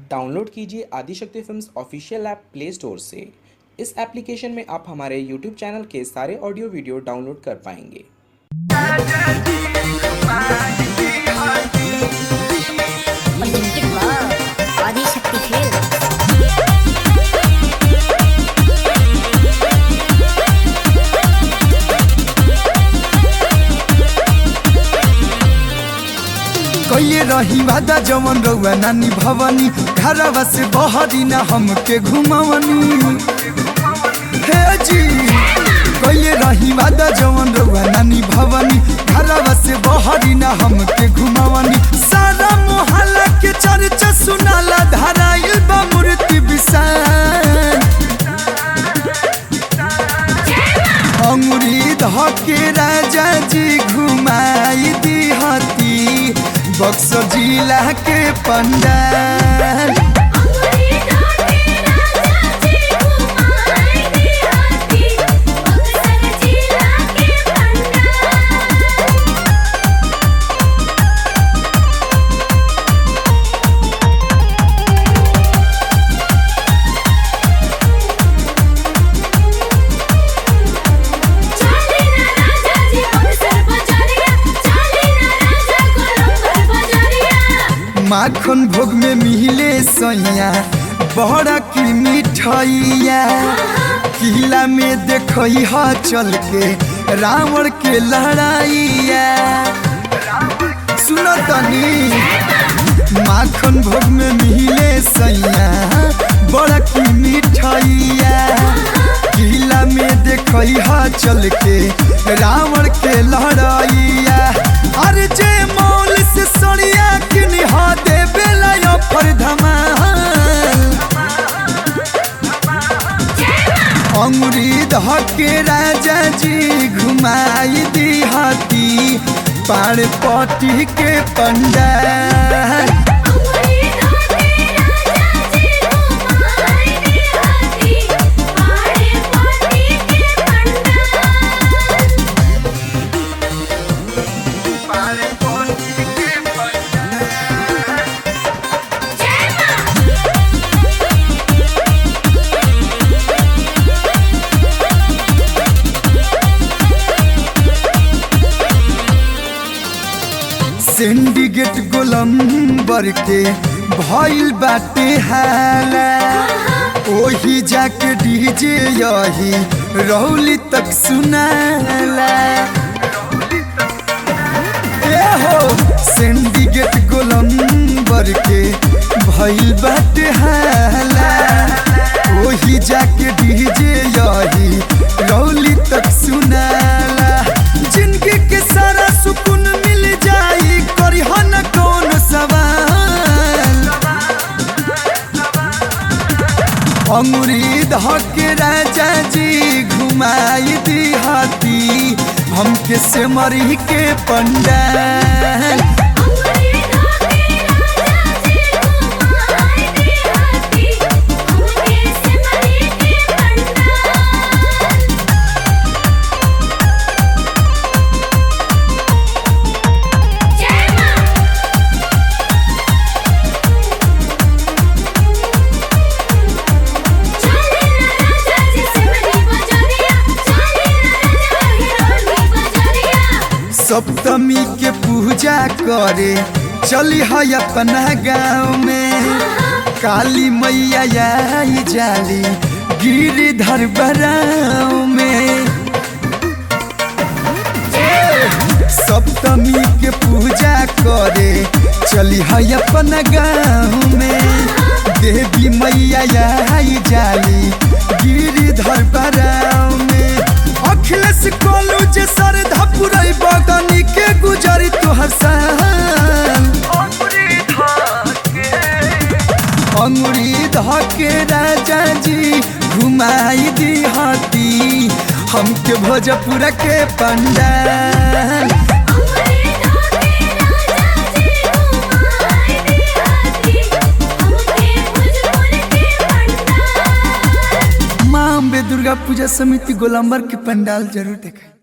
Download कीजिए Adishakti films official app play store से इस एप्लीकेशन में आप हमारे यूट्यूब चैनल के सारे ऑडियो वीडियो डाउनलोड कर पाएंगे Unlimited love. आदिशक्ति खेल कैले रही वादा जवन रउआ नानी भवनी घरवा से बहरी ना हमके घुमावनी हे जी कैले रही वादा जवन रउआ नानी भवनी घरवा से बहरी ना हमके घुमावनी सारा मोहल्ला के चर्चा सुनाला धराइल बा मूर्ति विशाल अंगुरी धके राजा जी घुमाई दिहती बक्सर जिला के पंडाल माखन भोग में मिले सैया बड़ा की मिठाइया किला में देखई ह चल के रावण के लड़ाइया सुनो तनी माखन भोग में मिले सैया बड़ा की मिठाइया किला में देखई ह चल के रावण के लड़ाइया अरे जे मौल से सड़िया किनी हा दे बेला पर धमाल अंगुरी धके राजा जी घुमाई दी हाथी पाड़ पटी के पंडाल सिंडिकेट गोलम्बर के भइल बाटे हाला ओही जाके डीजे यही रौली तक सुनाला ए हो सिंडिकेट गोलम्बर के भइल बाटे हाला ओही जाके डीजे यही रौली तक सुनाला जिंदगी के सारा सुकून मिल जाई करी न कौन सवाल अंगुरी धके राजा जी घुमाई दी हाथी हमके से मरी के पंडाल सप्तमी के पूजा करे चली है अपना गाँव में काली मैया आई जाली गिरिधर बराव में सप्तमी के पूजा करे चली है अपना गाँव में देवी मैया आई जाली गिरिधर बराव में अखिलेश कोलू जे सर धपुरई बगनी के गुजरी तोहर साल अंगुरी धके राजा जी घुमाई दी हाथी हमके भोजपुर के पंडाल माँ अम्बे दुर्गा पूजा समिति गोलम्बर के पंडाल जरूर देखें